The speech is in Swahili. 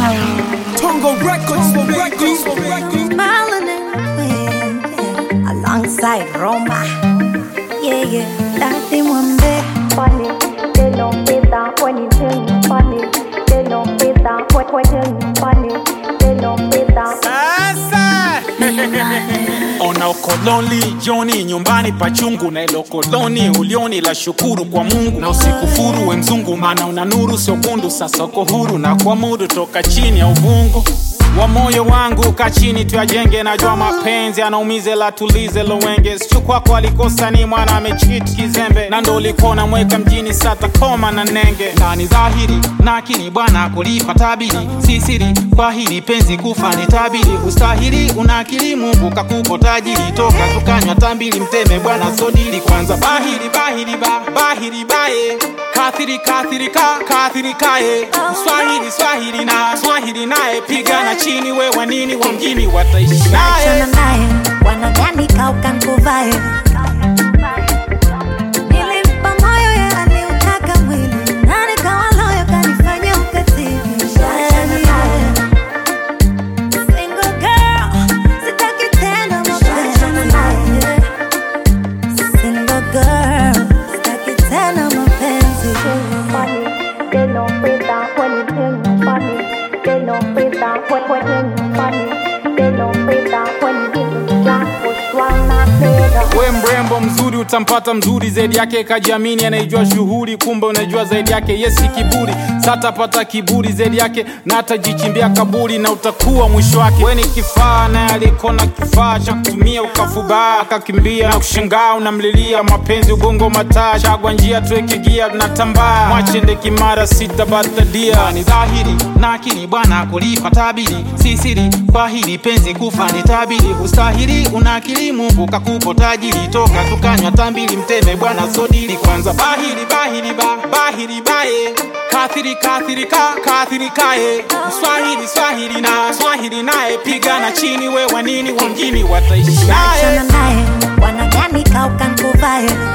Tongo Records, Records, Records. Melanin Queen, yeah. alongside Roma. Yeah, yeah, Daddy Mwambe. funny. They don't fit that when you tell me funny. They don't fit that when when tell me funny. They don't fit that. Sasa ona ukoloni joni nyumbani pachungu na ilo koloni ulioni la shukuru kwa Mungu na usikufuru we mzungu, maana una nuru sio kundu. Sasa uko huru na kuamudu toka chini ya uvungu wa moyo wangu ka chini tuyajenge, najua mapenzi anaumize la tulize lowenge sichu kwako alikosa ni mwana amechit kizembe na ndo ulikuwa namweka mjini sata koma na nenge na ni dhahiri na akili bwana kulipa tabiri si siri kwa hili penzi kufa ni tabiri ustahili una akili Mungu kakupo tajiri toka tukanywa tambili mteme bwana sodili kwanza bahiri bahiri ba bahiri baye kathiri kathiri ka kathiri kaye swahili swahili na swahili naye pigana chini we wanini wa mjini wataishi naye Achana naye, wanadhani kauka nkuvae. Nilimpa moyo yeye aliutaka mwili, na nikawa loyo kanifanya ukatili. Yeah. Single girl, sitaki tena mapenzi. Single girl, sitaki tena mapenzi. funny. They don't fit that when you tell me funny. They don't fit that when when tell me funny. They don't fit that when you give me jack push one not better. we mrembo mzuri utampata mzuri zaidi yake kajiamini anaijua shughuli kumbe unajua zaidi yake yesi kiburi satapata kiburi zaidi yake na atajichimbia kaburi na utakuwa mwisho wake we ni kifaa naye alikona kifaa cha kutumia ukafubaa akakimbia na kushangaa unamlilia mapenzi ugongo mataa chagwa njia tuekigia tunatambaa mwachende kimara sitabatadia ni dhahiri na akili bwana kulipa tabiri si siri kwa hili penzi kufa ni tabiri ustahili una akili Mungu kakupo tajiri toka tukanywa tambili mteme bwana sodili kwanza bahiri bahiri ba bahiri baye kathiri kathiri ka kathiri kaye swahili swahili na swahili naye pigana chini we wanini wa mjini wataishi naye Achana naye, wanadhani kauka nkuvae.